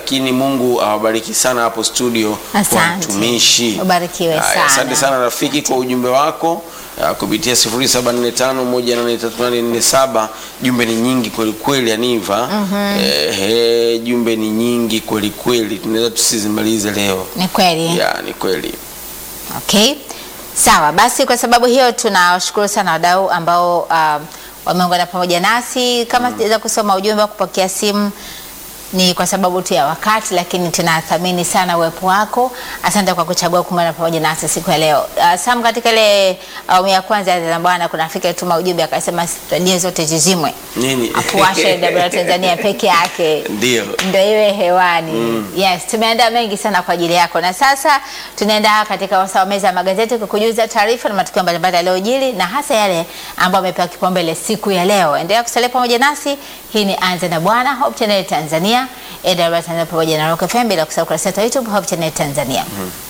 lakini Mungu awabariki sana hapo studio Asante. watumishi. Ubarikiwe Haya, sana. Asante sana rafiki kwa ujumbe wako ah, kupitia 0745183847 jumbe ni nyingi kweli kweli Aniva. Ehe, jumbe ni nyingi kweli kweli, tunaweza tusizimalize leo. Ni kweli. Ya, ni kweli. Okay, sawa basi. Kwa sababu hiyo tunawashukuru sana wadau ambao um, wameungana pamoja nasi. Kama sijaweza kusoma ujumbe wa kupokea simu ni kwa sababu tu ya wakati, lakini tunathamini sana uwepo wako. Asante kwa kuchagua kuungana pamoja nasi siku ya leo. Uh, Sam, katika ile awamu ya kwanza ya Zana Bwana kuna Afrika ituma ujumbe akasema redio zote zizimwe, Nini? afuashe WR Tanzania peke yake Ndio. ndio iwe hewani. Yes, tumeandaa mengi sana kwa ajili yako, na sasa tunaenda katika wasaa wa meza ya magazeti kukujuza taarifa na matukio mbalimbali yaliyojiri na hasa yale ambayo amepewa kipaumbele siku ya leo. Endelea kusalia pamoja nasi. Hii ni Anza na Bwana, Hope Channel Tanzania, AWR Tanzania pamoja na Rock FM, bila kusahau kurasa yetu ya YouTube Hope Channel Tanzania.